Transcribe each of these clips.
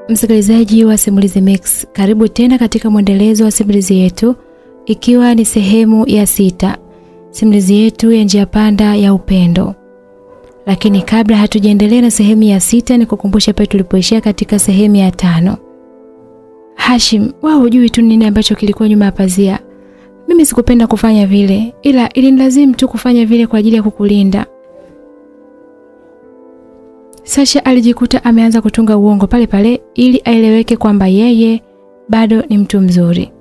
Msikilizaji wa Simulizi Mix, karibu tena katika mwendelezo wa simulizi yetu ikiwa ni sehemu ya sita. Simulizi yetu ya njia panda ya upendo. Lakini kabla hatujaendelea na sehemu ya sita ni kukumbusha pale tulipoishia katika sehemu ya tano. Hashim, wewe hujui tu nini ambacho kilikuwa nyuma ya pazia. Mimi sikupenda kufanya vile, ila ilinilazimu tu kufanya vile kwa ajili ya kukulinda. Sasha alijikuta ameanza kutunga uongo pale pale ili aeleweke kwamba yeye bado ni mtu mzuri.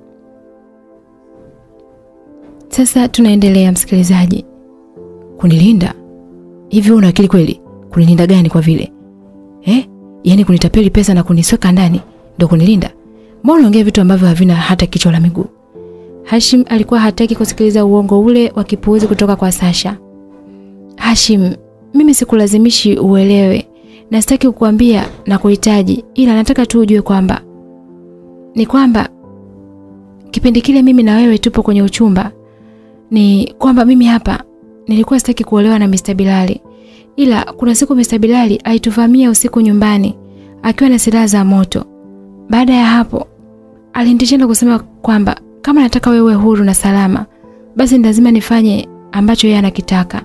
Sasa tunaendelea msikilizaji. Kunilinda? Hivi una akili kweli? Kunilinda gani kwa vile? Eh? Yaani kunitapeli pesa na kunisweka ndani ndio kunilinda? Mbona unaongea vitu ambavyo havina hata kichwa la miguu? Hashim alikuwa hataki kusikiliza uongo ule wa kipuuzi kutoka kwa Sasha. Hashim, mimi sikulazimishi uelewe na sitaki kukuambia na kuhitaji, ila nataka tu ujue kwamba ni kwamba kipindi kile mimi na wewe tupo kwenye uchumba, ni kwamba mimi hapa nilikuwa sitaki kuolewa na Mr. Bilali, ila kuna siku Mr. Bilali alituvamia usiku nyumbani akiwa na silaha za moto. Baada ya hapo alinitishia na kusema kwamba kama nataka wewe huru na salama, basi ni lazima nifanye ambacho yeye anakitaka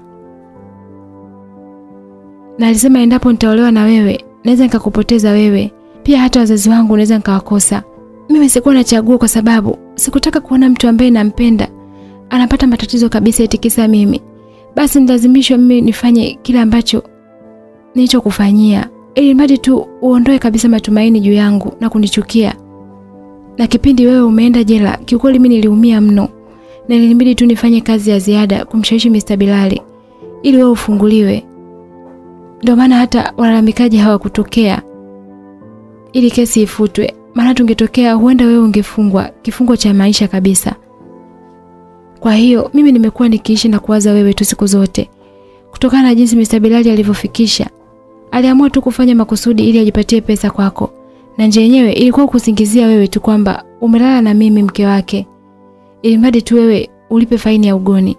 na alisema endapo nitaolewa na wewe naweza nikakupoteza wewe pia hata wazazi wangu naweza nikawakosa mimi sikuwa na chaguo kwa sababu sikutaka kuona mtu ambaye nampenda anapata matatizo kabisa itikisa mimi basi nilazimishwa mimi nifanye kile ambacho nilichokufanyia ili mradi tu uondoe kabisa matumaini juu yangu na kunichukia na kipindi wewe umeenda jela kiukweli mimi niliumia mno na ilinibidi tu nifanye kazi ya ziada kumshawishi Mr. Bilali ili wewe ufunguliwe ndio maana hata walalamikaji hawakutokea ili kesi ifutwe, maana tungetokea huenda wewe ungefungwa kifungo cha maisha kabisa. Kwa hiyo mimi nimekuwa nikiishi na kuwaza wewe tu siku zote. Kutokana na jinsi Mr. Bilali alivyofikisha, aliamua tu kufanya makusudi ili ajipatie pesa kwako. Na nje yenyewe ilikuwa kusingizia wewe tu kwamba umelala na mimi mke wake. Ili mradi tu wewe ulipe faini ya ugoni.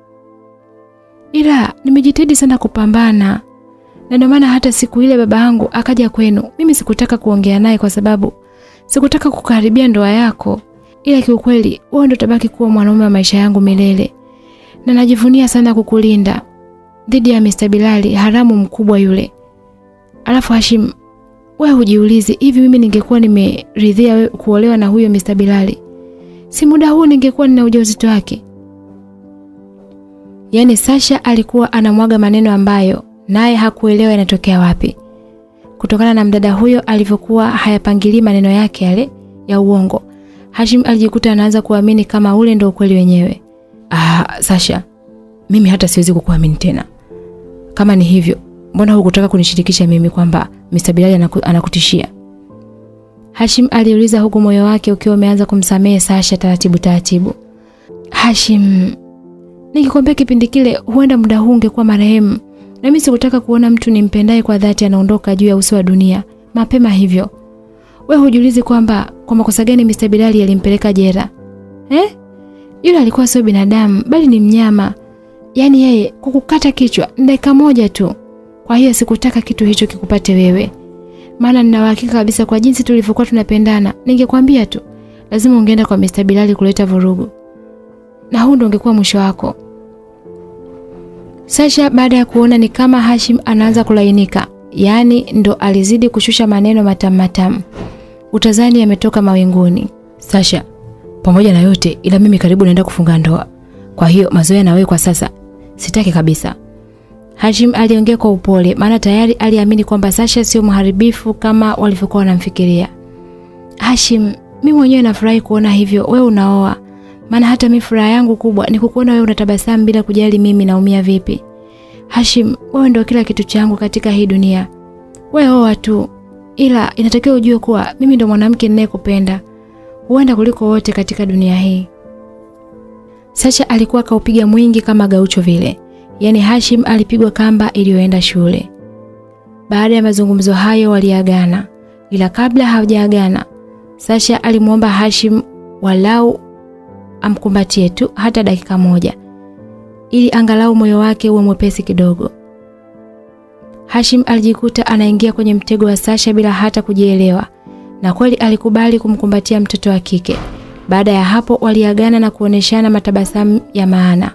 Ila nimejitahidi sana kupambana na ndio maana hata siku ile baba yangu akaja kwenu, mimi sikutaka kuongea naye kwa sababu sikutaka kukaribia ndoa yako, ila kiukweli wewe ndio tabaki kuwa mwanaume wa maisha yangu milele, na najivunia sana kukulinda dhidi ya Mr. Bilali haramu mkubwa yule. Alafu Hashim, wewe hujiulizi hivi, mimi ningekuwa nimeridhia wewe kuolewa na huyo Mr. Bilali, si muda huu ningekuwa nina ujauzito wake? Yaani Sasha alikuwa anamwaga maneno ambayo naye hakuelewa yanatokea wapi. Kutokana na mdada huyo alivyokuwa hayapangilii maneno yake yale ya uongo, Hashim alijikuta anaanza kuamini kama ule ndio ukweli wenyewe. Ah, Sasha, mimi hata siwezi kukuamini tena. Kama ni hivyo, mbona hukutaka kunishirikisha mimi kwamba Mr. Bilali anaku, anakutishia? Hashim aliuliza huku moyo wake ukiwa umeanza kumsamehe Sasha taratibu taratibu. Hashim, nikikwambia kipindi kile huenda muda huu ungekuwa marehemu na mimi sikutaka kuona mtu nimpendaye kwa dhati anaondoka juu ya uso wa dunia mapema hivyo. We hujiulizi kwamba kwa makosa gani Mr. Bilali alimpeleka jera? Eh? Yule alikuwa sio binadamu bali ni mnyama. Yaani yeye kukukata kichwa dakika moja tu. Kwa hiyo sikutaka kitu hicho kikupate wewe. Maana nina uhakika kabisa kwa jinsi tulivyokuwa tunapendana, ningekwambia tu lazima ungeenda kwa Mr. Bilali kuleta vurugu. Na huu ndio ungekuwa mwisho wako. Sasha baada ya kuona ni kama Hashim anaanza kulainika, yaani ndo alizidi kushusha maneno matamu matamu. Utazani yametoka mawinguni. Sasha, pamoja na yote ila mimi karibu naenda kufunga ndoa. Kwa hiyo mazoea na wewe kwa sasa sitaki kabisa. Hashim aliongea kwa upole maana tayari aliamini kwamba Sasha sio mharibifu kama walivyokuwa wanamfikiria. Hashim, mimi mwenyewe nafurahi kuona hivyo wewe unaoa. Maana hata mimi furaha yangu kubwa ni kukuona wewe unatabasamu bila kujali mimi naumia vipi. Hashim, wewe ndio kila kitu changu katika hii dunia. Wewe oa tu. Ila inatakiwa ujue kuwa mimi ndo mwanamke ninayekupenda. Huenda kuliko wote katika dunia hii. Sasha alikuwa kaupiga mwingi kama gaucho vile. Yaani Hashim alipigwa kamba iliyoenda shule. Baada ya mazungumzo hayo waliagana. Ila kabla hawajaagana, Sasha alimwomba Hashim walau amkumbatie tu hata dakika moja ili angalau moyo wake uwe mwepesi kidogo. Hashim alijikuta anaingia kwenye mtego wa Sasha bila hata kujielewa. na kweli alikubali kumkumbatia mtoto wa kike. Baada ya hapo waliagana na kuoneshana matabasamu ya maana.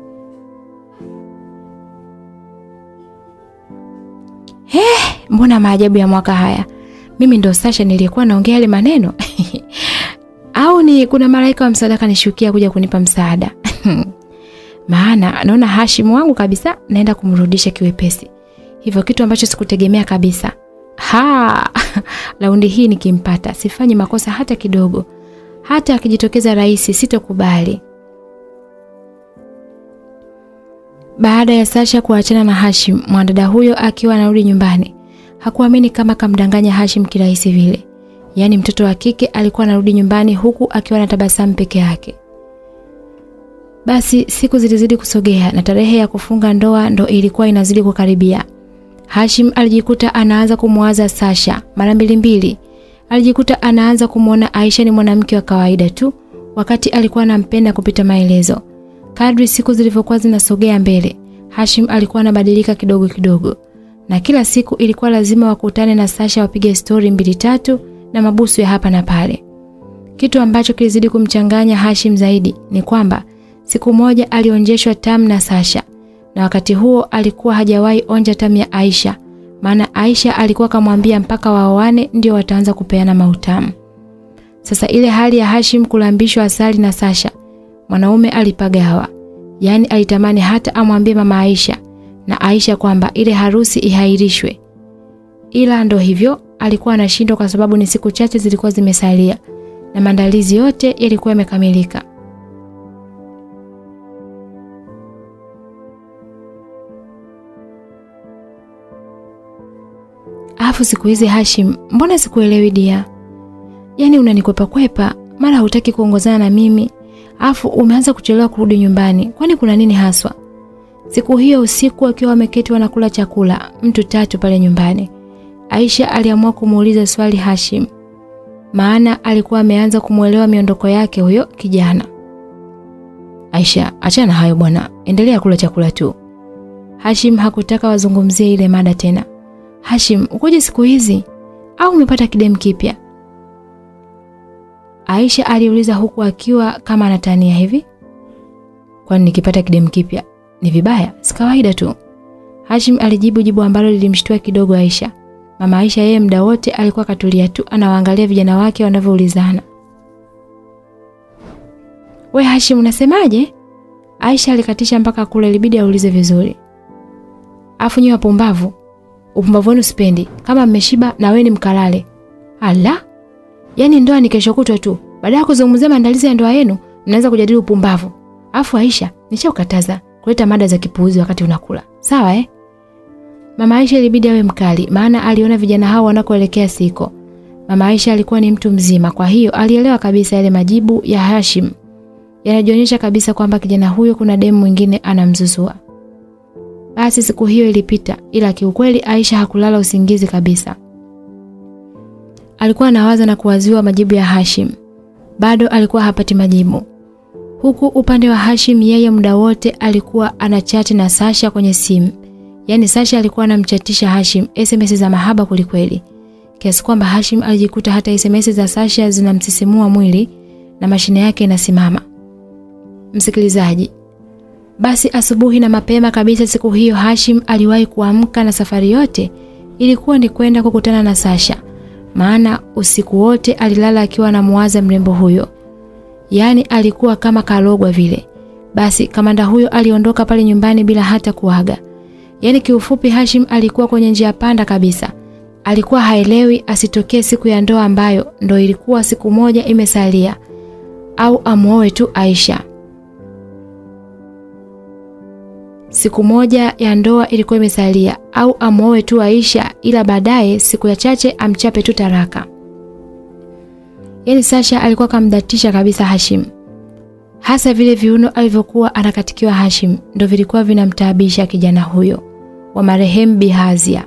Eh, mbona maajabu ya mwaka haya? Mimi ndo Sasha niliyekuwa naongea yale maneno. Au ni kuna malaika wa msaada kanishukia kuja kunipa msaada. Maana naona Hashim wangu kabisa naenda kumrudisha kiwepesi. Hivyo kitu ambacho sikutegemea kabisa. Ha! Laundi hii nikimpata sifanyi makosa hata kidogo. Hata akijitokeza rais sitokubali. Baada ya Sasha kuachana na Hashim, mwanadada huyo akiwa anarudi nyumbani, hakuamini kama kamdanganya Hashim kirahisi vile. Yaani mtoto wa kike alikuwa anarudi nyumbani huku akiwa na tabasamu peke yake. Basi siku zilizidi kusogea na tarehe ya kufunga ndoa ndo ilikuwa inazidi kukaribia. Hashim alijikuta anaanza kumwaza Sasha mara mbili mbili. Alijikuta anaanza kumwona Aisha ni mwanamke wa kawaida tu wakati alikuwa anampenda kupita maelezo. Kadri siku zilivyokuwa zinasogea mbele, Hashim alikuwa anabadilika kidogo kidogo. Na kila siku ilikuwa lazima wakutane na Sasha wapige stori mbili tatu na mabusu ya hapa na pale. Kitu ambacho kilizidi kumchanganya Hashim zaidi ni kwamba siku moja alionjeshwa tamu na Sasha na wakati huo alikuwa hajawahi onja tamu ya Aisha maana Aisha alikuwa kamwambia mpaka waoane ndio wataanza kupeana mautamu. Sasa ile hali ya Hashim kulambishwa asali na Sasha, mwanaume alipagawa. Yaani alitamani hata amwambie mama Aisha na Aisha kwamba ile harusi ihairishwe. Ila ndo hivyo alikuwa anashindwa kwa sababu ni siku chache zilikuwa zimesalia na maandalizi yote yalikuwa yamekamilika. Alafu siku hizi Hashim, mbona sikuelewi dia? Yaani unanikwepa kwepa, mara hutaki kuongozana na mimi, alafu umeanza kuchelewa kurudi nyumbani. Kwani kuna nini haswa? Siku hiyo usiku akiwa wameketi wanakula chakula, mtu tatu pale nyumbani. Aisha aliamua kumuuliza swali Hashim. Maana alikuwa ameanza kumuelewa miondoko yake huyo kijana. Aisha, achana hayo bwana. Endelea kula chakula tu. Hashim hakutaka wazungumzie ile mada tena. Hashim, ukoje siku hizi? Au umepata kidem kipya? Aisha aliuliza huku akiwa kama anatania hivi. Kwani nikipata kidem kipya ni vibaya? Si kawaida tu. Hashim alijibu jibu ambalo lilimshtua kidogo Aisha. Mama Aisha yeye muda wote alikuwa katulia tu anawaangalia vijana wake wanavyoulizana. We Hashim unasemaje? Aisha alikatisha mpaka kule ilibidi aulize vizuri. Afu nyi wapumbavu. Upumbavu wenu sipendi. Kama mmeshiba na wewe ni mkalale. Ala. Yaani ndoa ni kesho kutwa tu. Baada ya kuzungumzia maandalizi ya ndoa yenu, mnaanza kujadili upumbavu. Afu Aisha, nishakukataza kuleta mada za kipuuzi wakati unakula. Sawa eh? Mama Aisha ilibidi awe mkali maana aliona vijana hao wanakoelekea siko. Mama Aisha alikuwa ni mtu mzima kwa hiyo alielewa kabisa yale majibu ya Hashim. Yanajionyesha kabisa kwamba kijana huyo kuna demu mwingine anamzuzua. Basi siku hiyo ilipita ila kiukweli Aisha hakulala usingizi kabisa. Alikuwa anawaza na kuwaziwa majibu ya Hashim. Bado alikuwa hapati majibu. Huku upande wa Hashim yeye muda wote alikuwa anachati na Sasha kwenye simu. Yaani Sasha alikuwa anamchatisha Hashim SMS za mahaba kulikweli. Kiasi kwamba Hashim alijikuta hata SMS za Sasha zinamsisimua mwili na mashine yake inasimama. Msikilizaji, basi asubuhi na mapema kabisa siku hiyo Hashim aliwahi kuamka na safari yote ilikuwa ni kwenda kukutana na Sasha. Maana usiku wote alilala akiwa anamuwaza mrembo huyo. Yaani alikuwa kama kalogwa vile. Basi kamanda huyo aliondoka pale nyumbani bila hata kuaga. Yaani kiufupi Hashim alikuwa kwenye njia panda kabisa. Alikuwa haelewi asitokee siku ya ndoa ambayo ndo ilikuwa siku moja imesalia au amuoe tu Aisha. Siku moja ya ndoa ilikuwa imesalia au amuoe tu Aisha ila baadaye siku ya chache amchape tu taraka. Yaani Sasha alikuwa kamdatisha kabisa Hashim. Hasa vile viuno alivyokuwa anakatikiwa Hashim ndo vilikuwa vinamtaabisha kijana huyo wa marehemu Bihazia.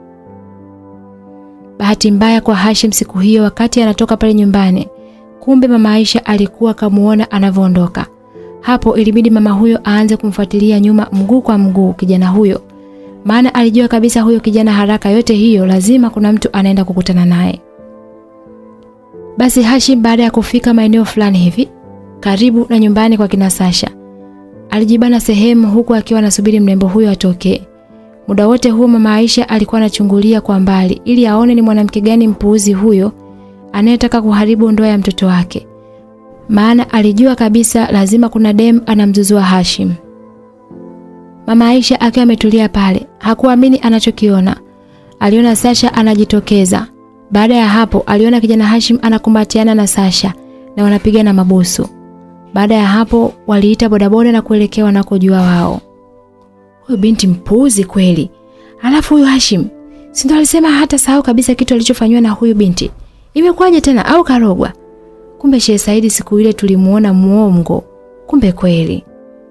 Bahati mbaya kwa Hashim siku hiyo wakati anatoka pale nyumbani, kumbe mama Aisha alikuwa kamuona anavyoondoka. Hapo ilibidi mama huyo aanze kumfuatilia nyuma mguu kwa mguu kijana huyo. Maana alijua kabisa huyo kijana haraka yote hiyo lazima kuna mtu anaenda kukutana naye. Basi Hashim baada ya kufika maeneo fulani hivi karibu na nyumbani kwa kina Sasha, alijibana sehemu huku akiwa anasubiri mrembo huyo atokee. Muda wote huo mama Aisha alikuwa anachungulia kwa mbali ili aone ni mwanamke gani mpuuzi huyo anayetaka kuharibu ndoa ya mtoto wake. Maana alijua kabisa lazima kuna dem anamzuzua Hashim. Mama Aisha akiwa ametulia pale, hakuamini anachokiona. Aliona Sasha anajitokeza. Baada ya hapo aliona kijana Hashim anakumbatiana na Sasha na wanapigana mabusu. Baada ya hapo waliita bodaboda na kuelekea wanakojua wao. Huyu binti mpuuzi kweli. Alafu huyu Hashim, si ndo alisema hata sahau kabisa kitu alichofanywa na huyu binti. Imekuwaje tena au karogwa? Kumbe Sheikh Saidi siku ile tulimuona muongo. Kumbe kweli.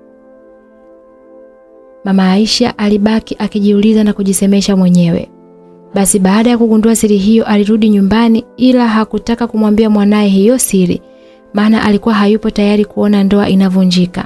Mama Aisha alibaki akijiuliza na kujisemesha mwenyewe. Basi baada ya kugundua siri hiyo alirudi nyumbani ila hakutaka kumwambia mwanaye hiyo siri maana alikuwa hayupo tayari kuona ndoa inavunjika.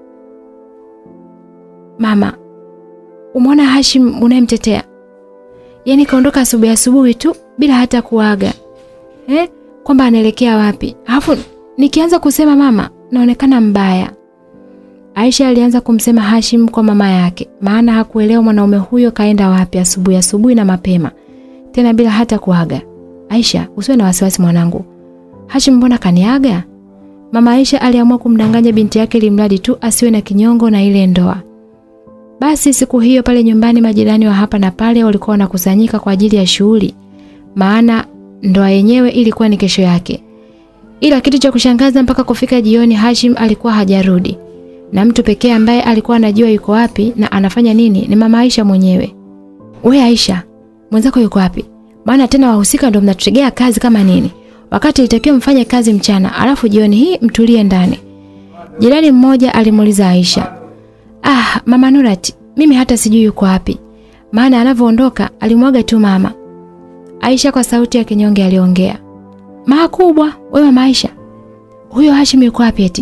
Mama, umeona Hashim unayemtetea? Yaani kaondoka asubuhi asubuhi tu bila hata kuaga. Eh? Kwamba anaelekea wapi? Alafu nikianza kusema mama, naonekana mbaya. Aisha alianza kumsema Hashim kwa mama yake, maana hakuelewa mwanaume huyo kaenda wapi asubuhi asubuhi na mapema, tena bila hata kuaga. Aisha, usiwe na wasiwasi mwanangu. Hashim mbona kaniaga? Mama Aisha aliamua kumdanganya binti yake limradi tu asiwe na kinyongo na ile ndoa. Basi siku hiyo pale nyumbani majirani wa hapa na pale walikuwa wanakusanyika kwa ajili ya shughuli. Maana ndoa yenyewe ilikuwa ni kesho yake. Ila kitu cha kushangaza mpaka kufika jioni Hashim alikuwa hajarudi. Na mtu pekee ambaye alikuwa anajua yuko wapi na anafanya nini ni mama Aisha mwenyewe. We Aisha, mwenzako yuko wapi? Maana tena wahusika ndio mnatutegea kazi kama nini? Wakati ilitakiwa mfanye kazi mchana, alafu jioni hii mtulie ndani. Jirani mmoja alimuuliza Aisha. Ah, mama Nurati, mimi hata sijui yuko wapi. Maana anavyoondoka alimwaga tu mama. Aisha kwa sauti ya kinyonge aliongea. Maa kubwa, wewe mama Aisha. Huyo Hashim yuko wapi eti?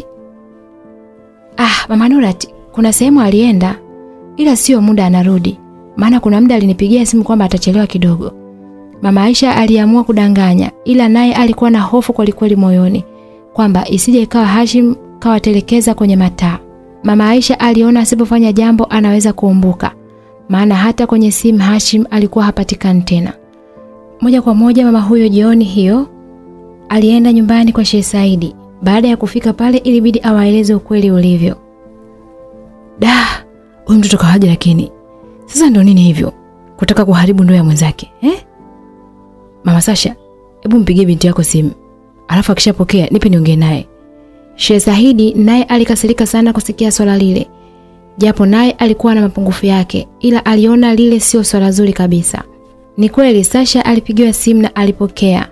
Ah, mama Nurati, kuna sehemu alienda ila sio muda anarudi. Maana kuna muda alinipigia simu kwamba atachelewa kidogo. Mama Aisha aliamua kudanganya ila naye alikuwa na hofu kwelikweli moyoni kwamba isije ikawa Hashim kawatelekeza kwenye mataa. Mama Aisha aliona asipofanya jambo anaweza kuumbuka. Maana hata kwenye simu Hashim alikuwa hapatikani tena. Moja kwa moja mama huyo jioni hiyo alienda nyumbani kwa Sheikh Saidi. Baada ya kufika pale ilibidi awaeleze ukweli ulivyo. Da, huyu mtoto kawaje lakini. Sasa ndo nini hivyo? Kutaka kuharibu ndoa ya mwenzake, eh? Mama Sasha, hebu mpigie binti yako simu. Alafu akishapokea nipe niongee naye. Sheikh Saidi naye alikasirika sana kusikia swala lile. Japo naye alikuwa na mapungufu yake, ila aliona lile sio swala zuri kabisa. Ni kweli Sasha alipigiwa simu na alipokea.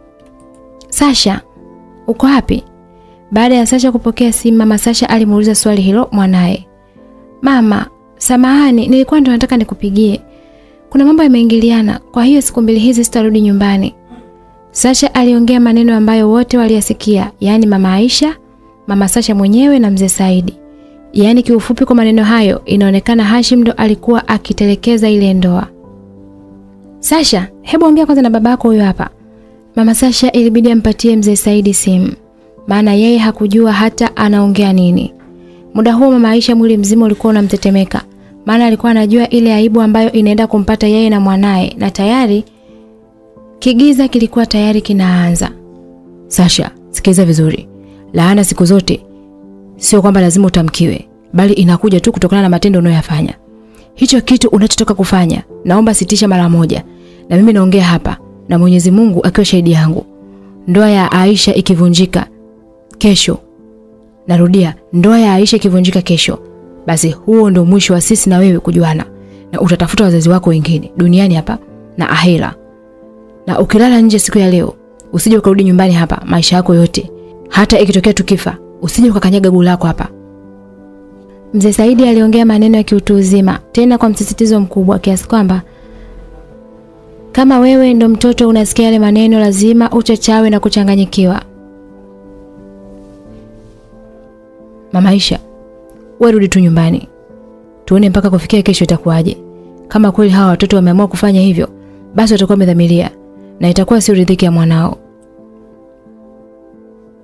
Sasha, uko wapi? Baada ya Sasha kupokea simu, mama Sasha alimuuliza swali hilo mwanaye. Mama, samahani, nilikuwa ndo nataka nikupigie. Kuna mambo yameingiliana, kwa hiyo siku mbili hizi sitarudi nyumbani. Sasha aliongea maneno ambayo wote waliyasikia, yaani mama Aisha, mama Sasha mwenyewe na mzee Saidi. Yaani kiufupi kwa maneno hayo inaonekana Hashim ndo alikuwa akitelekeza ile ndoa. Sasha, hebu ongea kwanza na babako huyo hapa. Mama Sasha ilibidi ampatie mzee Saidi simu. Maana yeye hakujua hata anaongea nini. Muda huo mama Aisha mwili mzima ulikuwa unamtetemeka. Maana alikuwa anajua ile aibu ambayo inaenda kumpata yeye na mwanaye na tayari kigiza kilikuwa tayari kinaanza. Sasha, sikiliza vizuri. Laana siku zote sio kwamba lazima utamkiwe, bali inakuja tu kutokana na matendo unayoyafanya. Hicho kitu unachotoka kufanya, naomba sitisha mara moja. Na mimi naongea hapa na Mwenyezi Mungu akiwa shahidi yangu. Ndoa ya Aisha ikivunjika kesho. Narudia, ndoa ya Aisha ikivunjika kesho, basi huo ndio mwisho wa sisi na wewe kujuana. Na utatafuta wazazi wako wengine duniani hapa na ahera. Na ukilala nje siku ya leo, usije ukarudi nyumbani hapa maisha yako yote. Hata ikitokea tukifa, usije ukakanyaga guu lako hapa. Mzee Saidi aliongea maneno ya kiutu uzima, tena kwa msisitizo mkubwa kiasi kwamba kama wewe ndo mtoto unasikia yale maneno lazima uchachawe na kuchanganyikiwa. Mama Aisha, wewe rudi tu nyumbani. Tuone mpaka kufikia kesho itakuwaje. Kama kweli hawa watoto wameamua kufanya hivyo, basi watakuwa wamedhamiria na itakuwa sio ridhiki ya mwanao.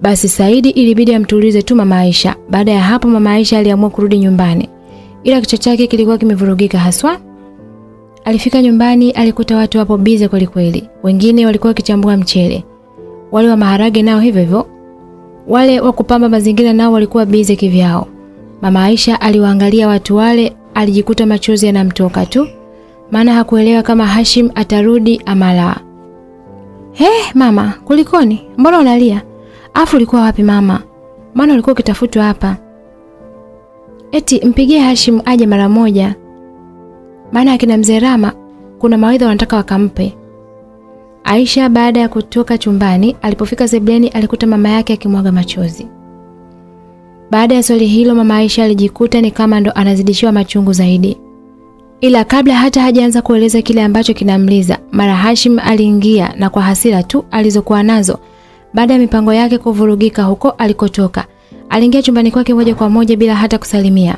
Basi Saidi ilibidi amtulize tu mama Aisha. Baada ya hapo mama Aisha aliamua kurudi nyumbani. Ila kichwa chake kilikuwa kimevurugika haswa. Alifika nyumbani alikuta watu wapo bize kweli kweli. Wengine walikuwa wakichambua mchele. Wale wa maharage nao hivyo hivyo. Wale wa kupamba mazingira nao walikuwa bize kivyao. Mama Aisha aliwaangalia watu wale, alijikuta machozi yanamtoka tu. Maana hakuelewa kama Hashim atarudi ama la. He, mama, kulikoni? Mbona unalia? Afu ulikuwa wapi mama? Maana ulikuwa ukitafutwa hapa. Eti mpigie Hashim aje mara moja. Maana akina mzee Rama kuna mawaidha wanataka wakampe. Aisha baada ya kutoka chumbani, alipofika sebleni alikuta mama yake akimwaga machozi. Baada ya swali hilo mama Aisha alijikuta ni kama ndo anazidishiwa machungu zaidi. Ila kabla hata hajaanza kueleza kile ambacho kinamliza, mara Hashim aliingia na kwa hasira tu alizokuwa nazo baada ya mipango yake kuvurugika huko alikotoka, aliingia chumbani kwake moja kwa moja bila hata kusalimia.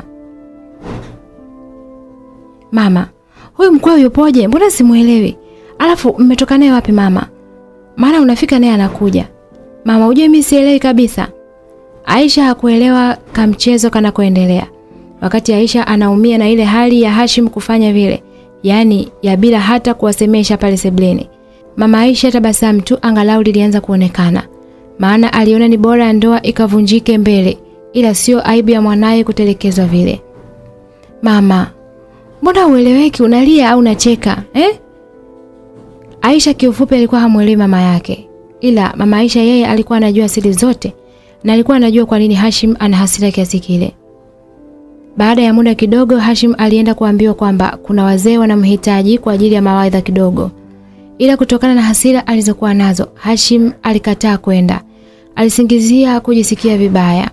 Mama, huyu mkweo yupoje? Mbona simuelewi? Alafu mmetoka naye wapi mama? Maana unafika naye anakuja. Mama, ujue mimi sielewi kabisa. Aisha hakuelewa kamchezo kanakoendelea. Wakati Aisha anaumia na ile hali ya Hashim kufanya vile, yaani ya bila hata kuwasemesha pale sebleni. Mama Aisha tabasamu tu angalau lilianza kuonekana. Maana aliona ni bora ndoa ikavunjike mbele, ila sio aibu ya mwanaye kutelekezwa vile. Mama, mbona ueleweki unalia au unacheka, eh? Aisha kiufupi alikuwa hamuelewi mama yake. Ila mama Aisha yeye alikuwa anajua siri zote na alikuwa anajua kwa nini Hashim ana hasira kiasi kile. Baada ya muda kidogo Hashim alienda kuambiwa kwamba kuna wazee wanamhitaji kwa ajili ya mawaidha kidogo. Ila kutokana na hasira alizokuwa nazo, Hashim alikataa kwenda. Alisingizia kujisikia vibaya.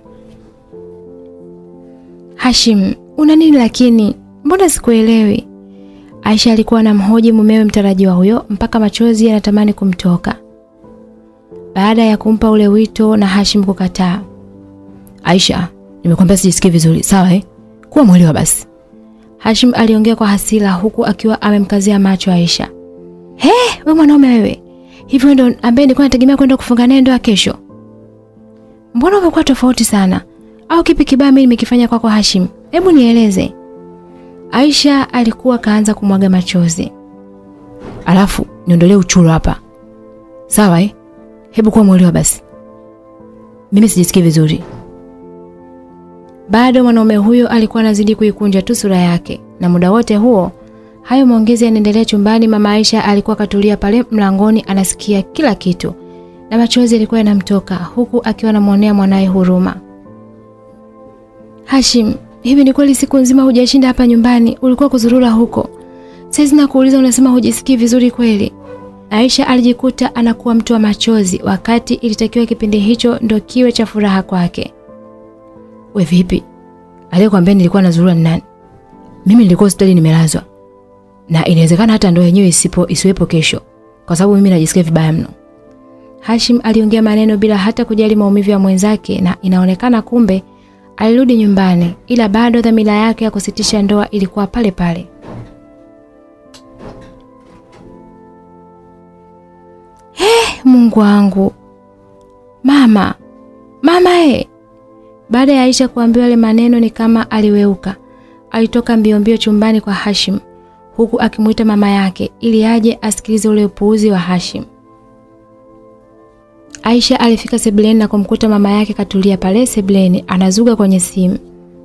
Hashim, una nini lakini? Mbona sikuelewi? Aisha alikuwa anamhoji mumewe mtarajiwa huyo mpaka machozi yanatamani kumtoka. Baada ya kumpa ule wito na Hashim kukataa. Aisha, nimekwambia sijisikii vizuri, sawa eh? Kuwa mwelewa basi. Hashim aliongea kwa hasira huku akiwa amemkazia macho Aisha. He, we mwanaume wewe. Hivyo ndo ambaye nilikuwa nategemea kwenda kufunga naye ndoa kesho. Mbona umekuwa tofauti sana? Au kipi kibaya mimi nimekifanya kwako kwa Hashim? Hebu nieleze. Aisha alikuwa kaanza kumwaga machozi. Alafu niondolee uchuro hapa. Sawa eh? Hebu kuwa mwelewa basi. Mimi sijisikii vizuri. Bado mwanaume huyo alikuwa anazidi kuikunja tu sura yake na muda wote huo hayo maongezi yanaendelea chumbani. Mama Aisha alikuwa katulia pale mlangoni anasikia kila kitu na machozi yalikuwa yanamtoka huku akiwa anamwonea mwanaye huruma. Hashim, hivi ni kweli siku nzima hujashinda hapa nyumbani, ulikuwa kuzurura huko? Sasa nakuuliza unasema hujisikii vizuri kweli? Aisha alijikuta anakuwa mtu wa machozi wakati ilitakiwa kipindi hicho ndo kiwe cha furaha kwake. We vipi? Aliyekwambia nilikuwa nazurura ni nani? Mimi nilikuwa hospitali nimelazwa. Na inawezekana hata ndoa yenyewe isipo isiwepo kesho kwa sababu mimi najisikia vibaya mno. Hashim aliongea maneno bila hata kujali maumivu ya mwenzake na inaonekana kumbe alirudi nyumbani ila bado dhamira yake ya kusitisha ndoa ilikuwa pale pale. He, Mungu wangu. Mama. Mama e. Baada ya Aisha kuambiwa yale maneno ni kama aliweuka. Alitoka mbio mbio chumbani kwa Hashim huku akimuita mama yake ili aje asikilize ule upuuzi wa Hashim. Aisha alifika sebleni na kumkuta mama yake katulia pale sebleni anazuga kwenye simu.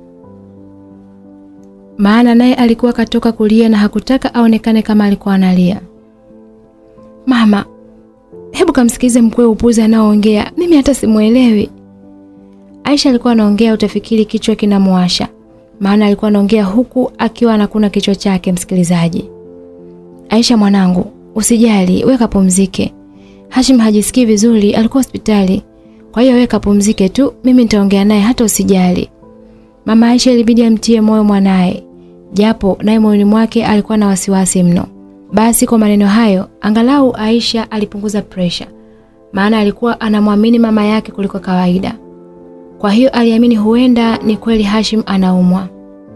Maana naye alikuwa katoka kulia na hakutaka aonekane kama alikuwa analia. Mama, hebu kamsikilize mkwe upuzi anaoongea. Mimi hata simuelewi. Aisha alikuwa anaongea utafikiri kichwa kinamwasha. Maana alikuwa anaongea huku akiwa anakuna kichwa chake msikilizaji. Aisha mwanangu, usijali, weka pumzike. Hashim hajisikii vizuri, alikuwa hospitali. Kwa hiyo weka pumzike tu, mimi nitaongea naye hata usijali. Mama Aisha ilibidi amtie moyo mwanaye, japo naye moyoni mwake alikuwa na wasiwasi mno. Basi kwa maneno hayo, angalau Aisha alipunguza presha, maana alikuwa anamwamini mama yake kuliko kawaida. Kwa hiyo aliamini huenda ni kweli Hashim anaumwa.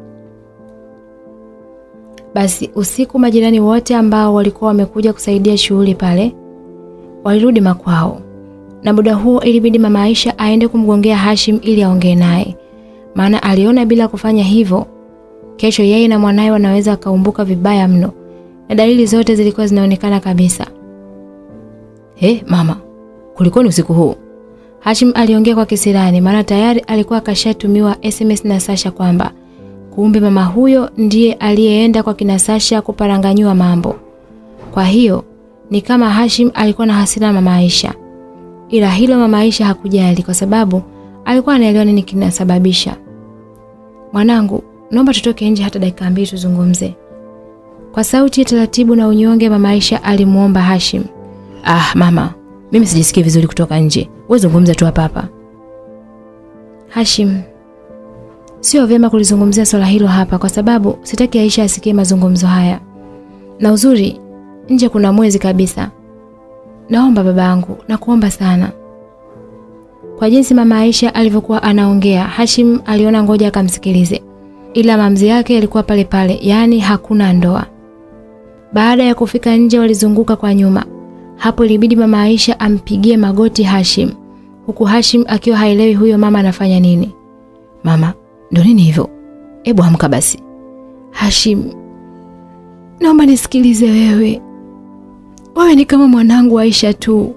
Basi usiku majirani wote ambao walikuwa wamekuja kusaidia shughuli pale walirudi makwao. na muda huo ilibidi mama Aisha aende kumgongea Hashim ili aongee naye, maana aliona bila kufanya hivyo kesho yeye na mwanaye wanaweza akaumbuka vibaya mno, na dalili zote zilikuwa zinaonekana kabisa. He, mama, kulikoni usiku huu? Hashim aliongea kwa kisirani, maana tayari alikuwa akashatumiwa SMS na Sasha kwamba kumbe mama huyo ndiye aliyeenda kwa kina Sasha kuparanganyua mambo. Kwa hiyo ni kama Hashim alikuwa na hasira na mama Aisha, ila hilo mama Aisha hakujali kwa sababu alikuwa anaelewa nini kinasababisha. Mwanangu, naomba tutoke nje hata dakika mbili tuzungumze. Kwa sauti ya taratibu na unyonge, mama Aisha alimuomba Hashim. Ah, mama, mimi sijisikii vizuri kutoka nje. Wewe zungumza tu hapa hapa. Hashim, sio vyema kulizungumzia swala hilo hapa kwa sababu sitaki Aisha asikie mazungumzo haya. Na uzuri nje kuna mwezi kabisa. Naomba babangu, nakuomba sana. Kwa jinsi mama Aisha alivyokuwa anaongea, Hashim aliona ngoja akamsikilize. Ila mamzi yake yalikuwa pale pale, yaani hakuna ndoa. Baada ya kufika nje walizunguka kwa nyuma. Hapo ilibidi mama Aisha ampigie magoti Hashim, huku Hashim akiwa haelewi huyo mama anafanya nini. Mama, ndo nini hivyo? Hebu amka basi. Hashim, naomba nisikilize wewe. Wewe ni kama mwanangu Aisha tu,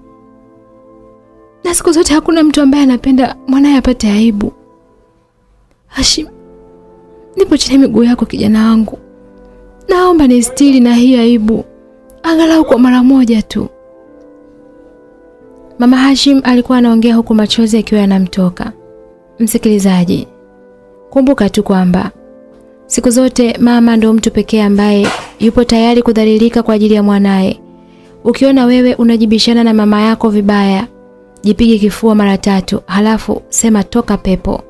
na siku zote hakuna mtu ambaye anapenda mwanaye apate aibu. Hashim, nipo chini ya miguu yako kijana wangu, naomba nistiri na hii aibu angalau kwa mara moja tu. Mama Hashim alikuwa anaongea huku machozi akiwa yanamtoka. Msikilizaji, kumbuka tu kwamba siku zote mama ndo mtu pekee ambaye yupo tayari kudhalilika kwa ajili ya mwanaye. Ukiona wewe unajibishana na mama yako vibaya, jipige kifua mara tatu, halafu sema toka pepo.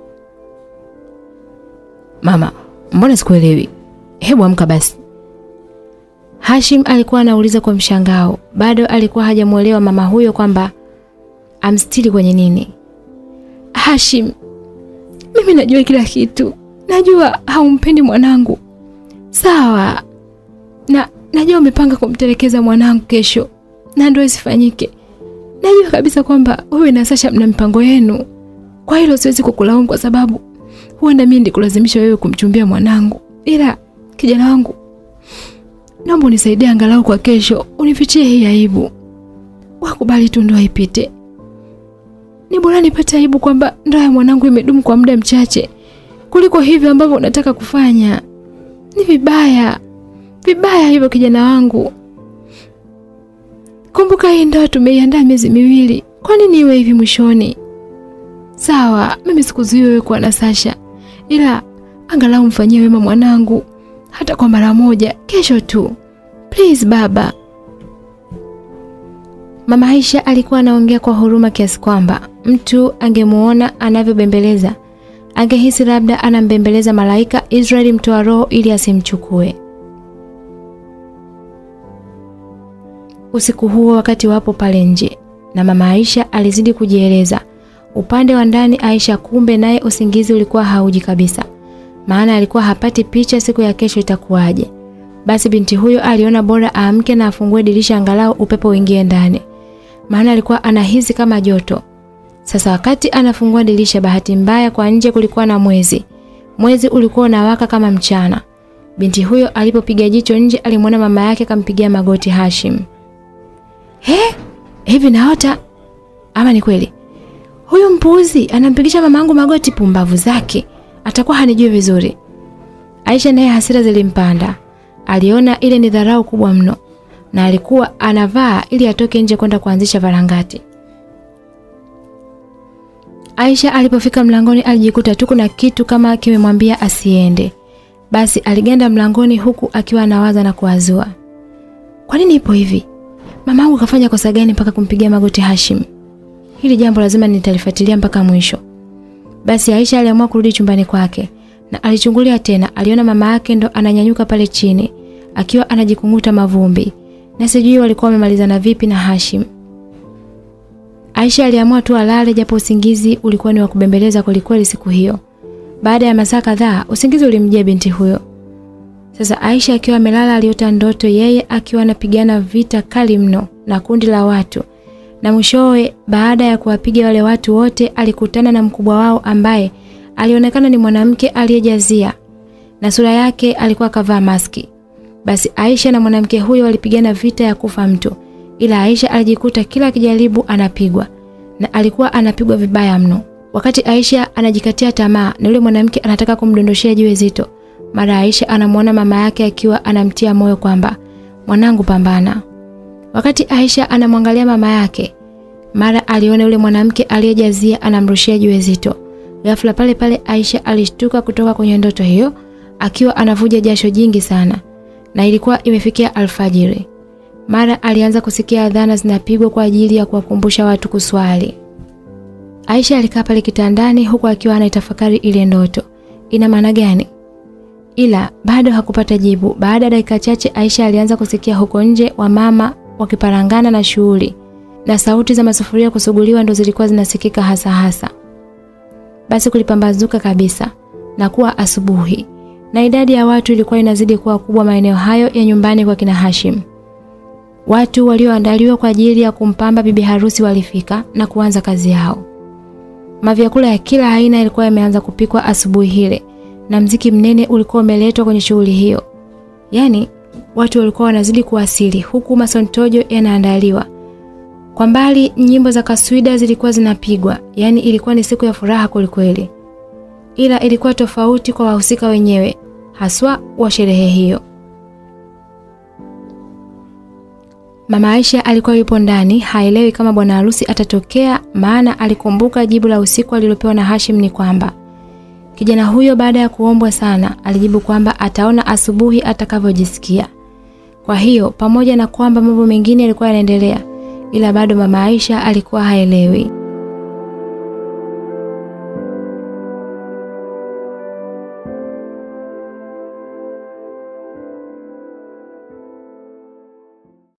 Mama, mbona sikuelewi? Hebu amka basi. Hashim alikuwa anauliza kwa mshangao. Bado alikuwa hajamuelewa mama huyo kwamba amstiri kwenye nini. Hashim, mimi najua kila kitu. Najua haumpendi mwanangu. Sawa. Na najua umepanga kumtelekeza mwanangu kesho. Na ndio isifanyike. Najua kabisa kwamba wewe na Sasha mna mipango yenu. Kwa hilo siwezi kukulaumu kwa sababu huenda mimi ndikulazimisha wewe kumchumbia mwanangu. Ila kijana wangu Naomba unisaidie angalau kwa kesho, unifichie hii aibu. Wakubali tu ndoa ipite. Ni bora nipate aibu kwamba ndoa ya mwanangu imedumu kwa muda mchache kuliko hivyo ambavyo unataka kufanya. Ni vibaya. Vibaya hivyo kijana wangu. Kumbuka hii ndoa tumeiandaa miezi miwili. Kwa nini iwe hivi mwishoni? Sawa, mimi sikuzuii wewe kuwa na Sasha. Ila angalau mfanyie wema mwanangu hata kwa mara moja kesho tu. Please baba. Mama Aisha alikuwa anaongea kwa huruma kiasi kwamba mtu angemuona anavyobembeleza angehisi labda anambembeleza malaika Israeli mtoa roho ili asimchukue. Usiku huo wakati wapo pale nje na mama Aisha alizidi kujieleza. Upande wa ndani Aisha kumbe naye usingizi ulikuwa hauji kabisa maana alikuwa hapati picha siku ya kesho itakuwaje. Basi binti huyo aliona bora aamke na afungue dirisha angalau upepo uingie ndani, maana alikuwa anahisi kama joto. Sasa wakati anafungua dirisha, bahati mbaya kwa nje kulikuwa na mwezi. Mwezi ulikuwa unawaka kama mchana. Binti huyo alipopiga jicho nje, alimwona mama yake kampigia magoti Hashim. He, hivi naota ama ni kweli? Huyu mpuuzi anampigisha mamangu magoti, pumbavu zake atakuwa hanijui vizuri. Aisha naye hasira zilimpanda. Aliona ile ni dharau kubwa mno na alikuwa anavaa ili atoke nje kwenda kuanzisha varangati. Aisha alipofika mlangoni alijikuta tu kuna kitu kama kimemwambia asiende. Basi aliganda mlangoni huku akiwa anawaza na kuwazua. Kwa nini ipo hivi? Mamangu kafanya kosa gani mpaka kumpigia magoti Hashim? Hili jambo lazima nitalifuatilia mpaka mwisho. Basi Aisha aliamua kurudi chumbani kwake na alichungulia tena, aliona mama yake ndo ananyanyuka pale chini akiwa anajikunguta mavumbi, na sijui walikuwa wamemalizana vipi na Hashim. Aisha aliamua tu alale, japo usingizi ulikuwa ni wa kubembeleza kwelikweli siku hiyo. Baada ya masaa kadhaa, usingizi ulimjia binti huyo. Sasa Aisha akiwa amelala, aliota ndoto yeye akiwa anapigana vita kali mno na kundi la watu Na mwishowe baada ya kuwapiga wale watu wote alikutana na mkubwa wao ambaye alionekana ni mwanamke aliyejazia na sura yake alikuwa kavaa maski. Basi Aisha na mwanamke huyo walipigana vita ya kufa mtu, ila Aisha alijikuta kila akijaribu anapigwa na alikuwa anapigwa vibaya mno. Wakati Aisha anajikatia tamaa na yule mwanamke anataka kumdondoshea jiwe zito, mara Aisha anamwona mama yake akiwa anamtia moyo kwamba mwanangu, pambana. Wakati Aisha anamwangalia mama yake, mara aliona yule mwanamke aliyejazia anamrushia jiwe zito. Ghafla pale pale Aisha alishtuka kutoka kwenye ndoto hiyo akiwa anavuja jasho jingi sana na ilikuwa imefikia alfajiri. Mara alianza kusikia adhana zinapigwa kwa ajili ya kuwakumbusha watu kuswali. Aisha alikaa pale kitandani huku akiwa anaitafakari ile ndoto. Ina maana gani? Ila bado hakupata jibu. Baada ya dakika chache Aisha alianza kusikia huko nje wamama wakiparangana na shughuli na sauti za masufuria kusuguliwa ndo zilikuwa zinasikika hasa hasa. Basi kulipambazuka kabisa na kuwa asubuhi na idadi ya watu ilikuwa inazidi kuwa kubwa maeneo hayo ya nyumbani kwa kina Hashim. Watu walioandaliwa kwa ajili ya kumpamba bibi harusi walifika na kuanza kazi yao. Mavyakula ya kila aina yalikuwa yameanza kupikwa asubuhi ile na mziki mnene ulikuwa umeletwa kwenye shughuli hiyo. Yaani watu walikuwa wanazidi kuwasili huku masontojo yanaandaliwa. Kwa mbali nyimbo za kaswida zilikuwa zinapigwa, yaani ilikuwa ni siku ya furaha kwelikweli. Ila ilikuwa tofauti kwa wahusika wenyewe, haswa wa sherehe hiyo. Mama Aisha alikuwa yupo ndani, haelewi kama bwana harusi atatokea, maana alikumbuka jibu la usiku alilopewa na Hashim ni kwamba kijana huyo baada ya kuombwa sana alijibu kwamba ataona asubuhi atakavyojisikia. Kwa hiyo pamoja na kwamba mambo mengine yalikuwa yanaendelea, ila bado mama Aisha alikuwa haelewi.